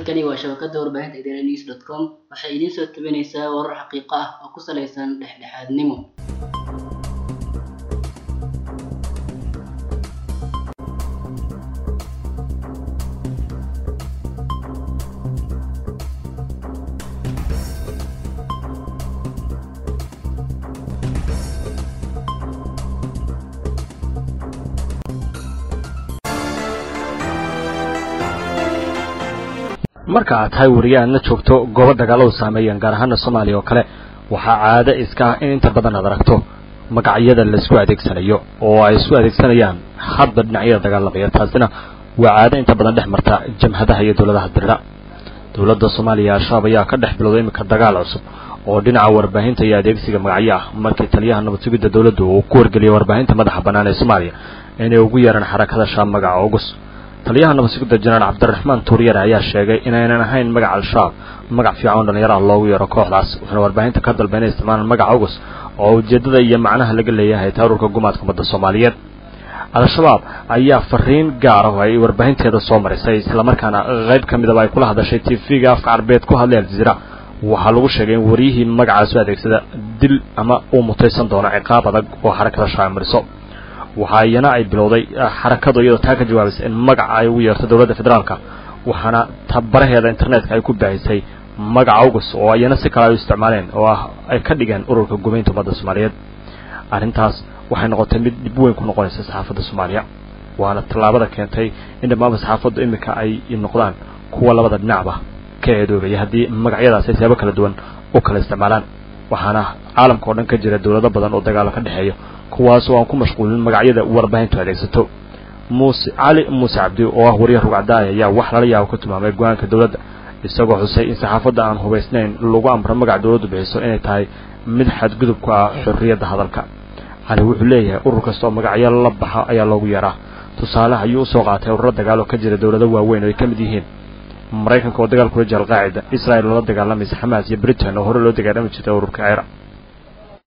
halkani waa shabakada warbaahinta idaaha news dot com waxay idiin soo tabinaysaa warar xaqiiqo ah oo ku salaysan dhexdhexaadnimo marka aad tahay wariye aadna joogto goobo dagaaladu saameeyeen gaar ahaana soomaaliya oo kale waxaa caado iska ah in inta badan aad aragto magacyada laisku adeegsanayo oo ay isku adeegsanayaan hadba dhinacyada dagaalamaya taasina waa caado inta badan dhex marta jamhadaha iyo dowladaha dirira dowladda soomaaliya al-shabaab ayaa ka dhex bilowday iminka dagaal cusub oo dhinaca warbaahinta iyo adeegsiga magacyo ah markii taliyaha nabad sugidda dowladdu uu ku wargeliyay warbaahinta madaxa bannaan ee soomaaliya inay ugu yeeraan xarakada shaab magaca ogus taliyaha nabad sugidda jenaraal cabdiraxmaan tuuryare ayaa sheegay inaynan ahayn magaca al-shabaab magac fiican oo dhallinyaraha loogu yeero kooxdaas wuxuuna warbaahinta ka dalba inay isticmaalaan magaca ogus oo ujeeddada iyo macnaha laga leeyahay taarurka gumaadka ummadda soomaaliyeed al-shabaab ayaa fariin gaar ah ay warbaahinteeda soo marisay islamarkaana qayb ka midaba ay kula hadashay tv-ga afka carbeed ku hadlay aljaziira waxaa lagu sheegay in wariyihii magacaas u adeegsada dil ama uu mutaysan doono ciqaab adag oo xarakada shaab mariso waxaa iyana ay bilowday xarakadu iyadoo taa ka jawaabaysa in magaca ay ugu yeerto dowladda federaalka waxaana tabaraheeda internetka ay ku baahisay magaca ogus oo iyana si kale ay u isticmaaleen oo ah ay ka dhigeen ururka gumaynta ummadda soomaaliyeed arrintaas waxay noqotay mid dhib weyn ku noqonaysa saxaafadda soomaaliya waana tallaabada keentay in dhammaanba saxaafaddu iminka ay noqdaan kuwa labada dhinacba ka eedoobaya haddii magacyadaas ay siyaabo kala duwan u kala isticmaalaan waxaana caalamka oo dhan ka jira dowlado badan oo dagaalo ka dhexeeya kuwaas oo aan ku mashquulin magacyada warbaahintu adeegsato muuse cali muuse cabdi oo ah wariye rugcadaaya ayaa wax lala yaabo ka tilmaamay go-aanka dowladda isagoo xusay in saxaafadda aan hubaysnayn lagu amro magaca dowladdu bixiso inay tahay mid xadgudub ku ah xorriyadda hadalka cali wuxuu leeyahay urur kasta oo magacyo la baxa ayaa loogu yeeraa tusaale ayuu usoo qaatay ururo dagaal oo ka jira dowlado waaweyn oo ay ka mid yihiin maraykanka oo dagaal kula jira alqaacida israel oo la dagaalamaysa xamaas iyo britain oo hore loo dagaalami jirtay ururka ciraaq